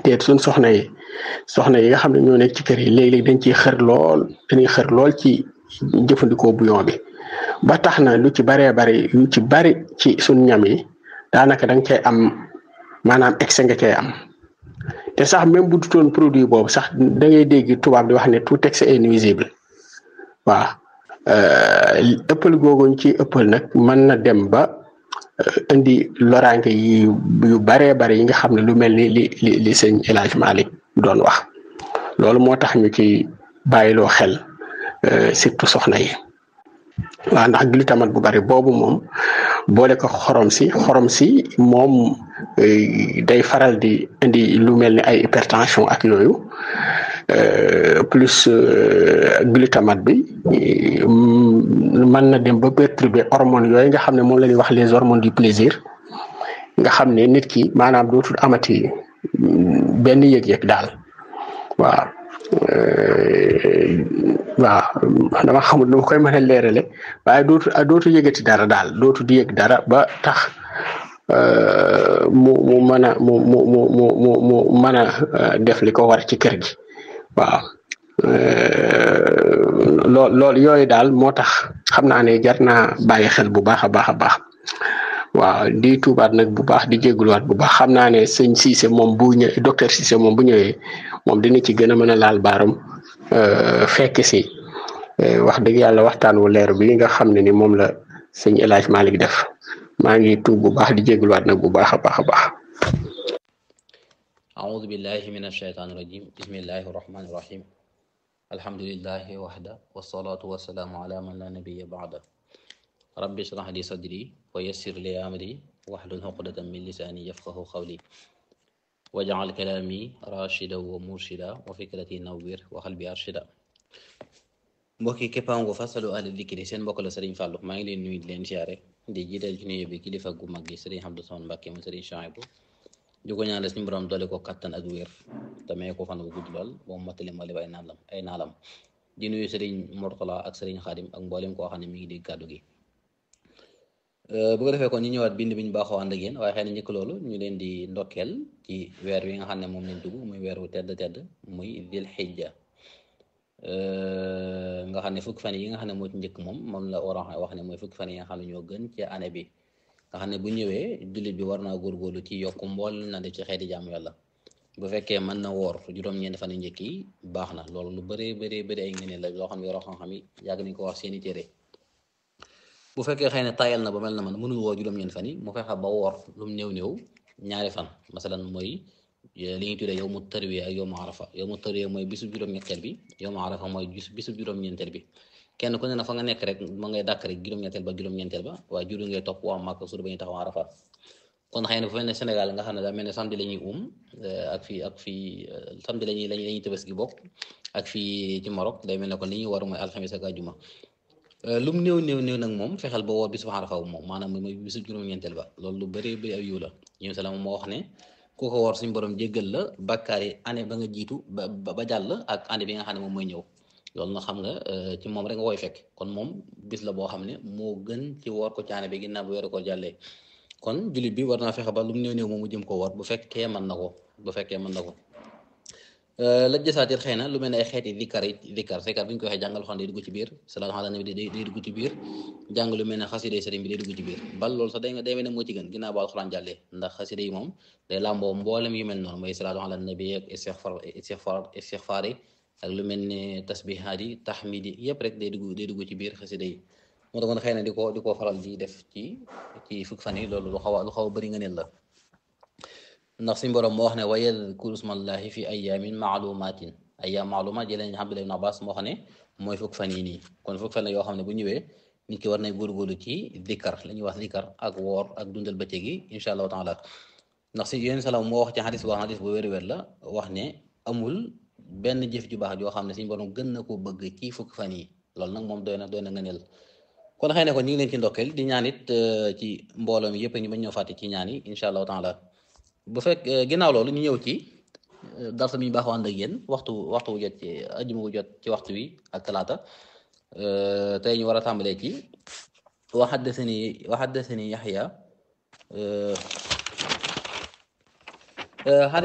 teet suñ soxna yi soxna yi nga xam ne ñoo nekk ci kër yi léeg-léeg dañ ciy xër lool dañuy xër lool ci jëfandikoo bouillon bi ba tax na lu ci baree bari lu ci bari ci suñ ñam yi daanaka da nga cay am maanaam excès nga cay am te sax même bu dutoon produit boobu sax da ngay dégg tubaab di wax ne tout excès est nuisible waaw ëppal googuñ ci ëppal nag mën na dem ba indi loraange yi yu baree bari yi nga xam ne lu mel ni li li li sëñ El Hadj Malick doon wax loolu moo tax ñu ci bàyyiloo xel surtout soxna yi waaw ndax glutamate bu bari boobu moom boole ko xorom si xorom si moom day faral di indi lu mel ni ay hypertension ak yooyu plus glutamate bi mën na dem ba perturber hormones yooyu nga xam ne moom la ñuy wax les hormones du plaisir nga xam ne nit ki maanaam dootul amati benn yëg-yëg daal waaw waaw dama xamul nu ma koy mën a leerale waaye dootu dootu yëgati dara daal dootu di yëg dara ba tax mu mu mën a mu mu mu mu mu mu mën a def li ko war ci kër gi waaw lool loolu yooyu daal moo tax xam naa ne jar naa bàyyi xel bu baax a baax a baax waaw di tuubaat nag bu baax di jégaluwaat bu baax xam naa ne sëñ Cissé moom bu ñëwee docteur Cissé moom bu ñëwee moom dina ci gën a mën a laal baaram fekk si wax dëgg yàlla waxtaan wu leer bi nga xam ne ni moom la sëñ El Hadj Malick def maa ngi tuub bu baax di jégaluwaat nag bu baax a baax a baax. أعوذ بالله من الشيطان الرجيم بسم الله الرحمن الرحيم الحمد لله وحده والصلاة والسلام على من لا نبي بعده رب اشرح لي صدري ويسر لي أمري واحلل عقدة من لساني يفقه قولي واجعل كلامي راشدا ومرشدا وفكرتي نوير وقلبي أرشدا mbokki képpaango fasalu ahli dikri seen mbokk la Serigne Fallou maa ngi leen nuyu di leen siyaare di jiital ci nuyu bi kilifa gu mag gi Serigne Abdou Samane Mbacké mu Serigne Chouaïbou di ko ñaanal suñu borom doole ko kattan ak wér te may ko fan bu gudd lool moom mottali ma ay naalam ay naalam di nuyu Serigne Mourtala ak Serigne Khadim ak mboolem koo xam ne mi ngi dégg kàddu gi bu ko defee kon ñu ñëwaat bind bi ñu baaxoo ànd ak yéen waaye xëy na njëkk loolu ñu leen di ndokkeel ci weer wi nga xam ne moom lañ dugg muy weer wu tedd tedd muy dil xijja nga xam ne fukki fan yi nga xam ne moo ci njëkk moom moom la war a wax ne mooy fukki fan yi nga xam ne ñoo gën ci année bi nga xam ne bu ñëwee jullit bi war naa góorgóorlu ci yokk mbool na def ci xeeti jaamu yàlla bu fekkee mën na woor juróom-ñeenti fan yu njëkk yi baax na loolu lu bëree bëree bëri ay ngëneel la loo xam ne yoroo xam-xam yi yàgg nañ ko wax seeni téere bu fekkee xëy na tayal na ba mel na man mënul woor juróom-ñeenti fan yi mu fexe ba woor lu mu néew néew ñaari fan masalan mooy li ñuy tuddee yow mu tarwiya ak yow mu arafa yow mu tarwiya mooy bisu juróom-ñetteel bi yow mu arafa mooy bisu juróom-ñeenteel bi kenn ku ne na fa nga nekk rek ma ngay dàkk rek juróom-ñetteel ba juróom-ñeenteel ba waaye juru ngay topp waa Màkka suur ba ñuy taxaw arafa kon xëy na fu mel ne Sénégal nga xam ne daa mel ne samedi la ñuy um ak fii ak fii samedi la ñuy la ñuy tëbës gi bokk ak fii ci Maroc day mel ne kon li ñuy war mooy alxamis ak àjjuma lu mu néew néew néew nag moom fexeel ba woor bisu arafa moom maanaam mooy bisu juróom-ñeenteel ba loolu lu bëree bëri aw yiw la ñoom salaam moo wax ne ku ko woor suñu borom jéggal la bàkkaar yi année ba nga jiitu ba ba jàll ak année bi nga xam ne moom mooy ñëw loolu na xam nga ci moom rek nga koy fekk kon moom bis la boo xam ne moo gën ci woor ko ci année bi ginnaaw bu weeru ko jàllee kon jullit bi war naa fexe ba lu mu néew néew moom mu jëm ko woor bu fekkee mën na ko bu fekkee mën na ko la jësaatir xëy na lu mel ne ay xeeti dikkar yi dikkar sikar bi ñu ko waxee jàngal xam day dugg ci biir salaatu ala nabi day day dugg ci biir jàng lu mel ne xasida sëriñ bi day dugg ci biir bal loolu sax day nga day mel ne moo ci gën ginnaaw ba alxuraan jàllee ndax xasida yi moom day làmboo mboolem yu mel noonu mooy salaatu ala nabi ak istixfar istixfar istixfaar yi ak lu mel ne tasbihaat yi tahmid yi yëpp rek day dugg day dugg ci biir xasida yi moo tax xëy na di ko di ko faral di def ci ci fukk fan yi loolu lu xaw a lu xaw a bëri nga neen la ndax suñu borom moo wax ne wa yadkuru smallahi fi ayamin maalumatin ayam maalumat jëlee nañ Abdullah ibn Abbas moo xam ne mooy fukk fan yi nii kon fukk fan la yoo xam ne bu ñëwee nit ki war nay góorgóorlu ci dikkar la ñuy wax dikkar ak woor ak dundal bëccëg yi incha allahu taala ndax si yéen salaam moo wax ci xadis boo xadis bu wér-wér la wax ne amul benn jëf ju baax joo xam ne suñu borom gën na ko bëgg ci fukk fan yi loolu nag moom doy na doy na ngëneel kon xëy na kon ñu ngi leen ci ndokkeel di ñaan it ci mbooloo mi yëpp ñu bañ ñoo fàtte ci ñaan yi incha allahu taala bu fekk ginnaaw loolu ñu ñëw ci darsa bi ñu baaxoo ànd ak yéen waxtu waxtu wu jot ci ajuma wu jot ci waxtu wi ak talaata tey ñu war a tàmbalee ci wa haddasani wa haddasani Yaxya